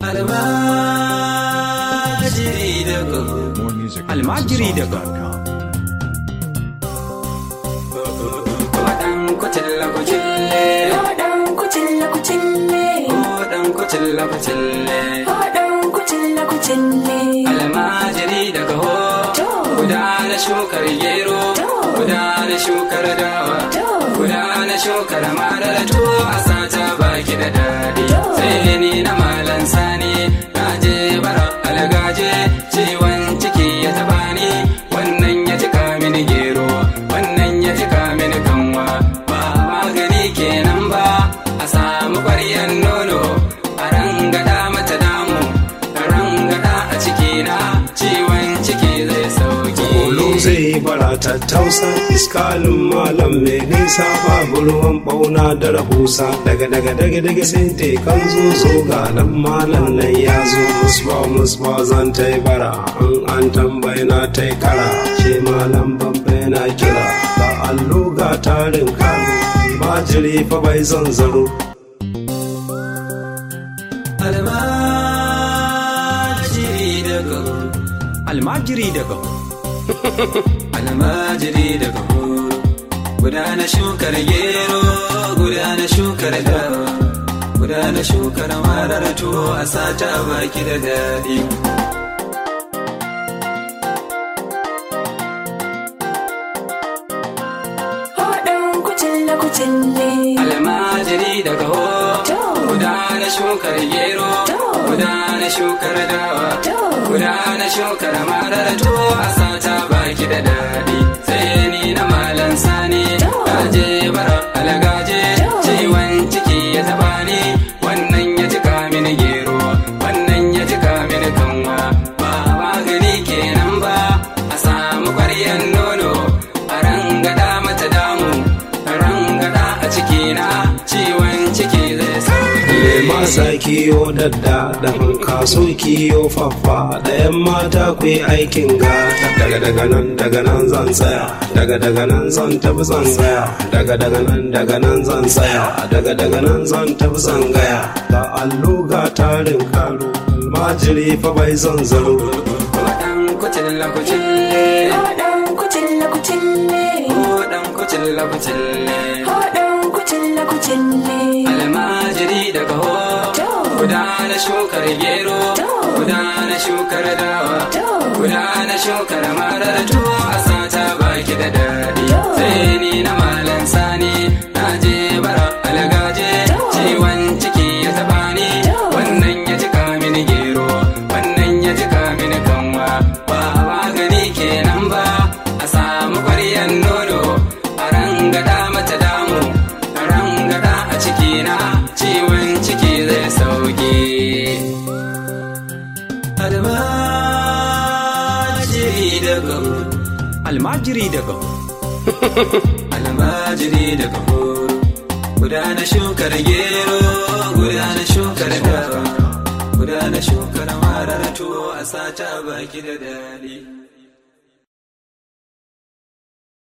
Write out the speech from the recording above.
almajiri da More music. at Almajiri daga- houseofsongs.com. Waɗan kucilla kucille, Haɗan kucilla kucille, waɗan kucilla kucille. haɗan kucilla kucille. Almajiri daga ho, To. guda na shukar gero, To. guda na shukar dawa, To. guda na shukar marar tuwo a sata baki da daɗi. To. Sai ni na malan sani, na je bara algaje, ciwon ciki ya taɓa ni, wannan ya cika mini gero, wannan ya cika mini kanwa, ba magani kenan ba, a samu ƙwaryan nono, a rangada mata damu, a rangada a cikina, ciwon ciki zai sauki. Kolo zai bara tattausa iskalin malam mai nisa babu ruwan bauna da rahusa daga daga daga daga sai te kan zo zo ga nan malam nan ya zo musba musba zan ta yi bara an an tambayi na ta yi kara ce malam babba na kira ga allo ga tarin kano majiri fa bai zan zaro almajiri daga almajiri daga almajiri daga guda na shukar gero guda na shukar dawa guda na shukar marar tuwo a sata baki da daɗi Haɗan kucilla kucille, almajiri daga ho To. guda na shukar gero To. guda na shukar dawa To. guda na shukar marar tuwo a sata baki da daɗi sai ni na malan sani To. gaje bara algaje To. ciwon ciki ya taba ni wannan ya cika mini gero wannan ya cika mini kanwa ba magani kenan ba a samu ƙwaryan nono a rangada mata damu a rangada a cikina ciwon ciki zai sauki Lema sa kiyo dadda da kaso kiyo faffa da yan mata ku yi aikin gata daga daga nan daga nan zan tsaya daga daga nan zan tafi zan tsaya daga daga nan daga nan zan tsaya daga daga nan zan tafi zan gaya ga allo ga tarin karo almajiri fa bai zan zaro waɗan kucilla kucille haɗan kucilla kucille, waɗan kucilla kucille haɗan kucilla kucille. almajiri daga ho To. guda na shukar gero To. guda na shukar dawa To. guda na shukar marar tuwo a sata baki da daɗi To. sai ni na malan sani na je bara algaje To. ciwon ciki ya taɓa ni To. wannan ya cika mini gero wannan ya cika mini kanwa ba magani kenan ba a samu ƙwaryan nono a rangada mata damu a rangada a cikina ciwon ciki zai sauki almajiri daga almajiri daga almajiri daga guda na shukar gero guda na shukar dawa guda na shukar marar tuwo a sata baki da daɗi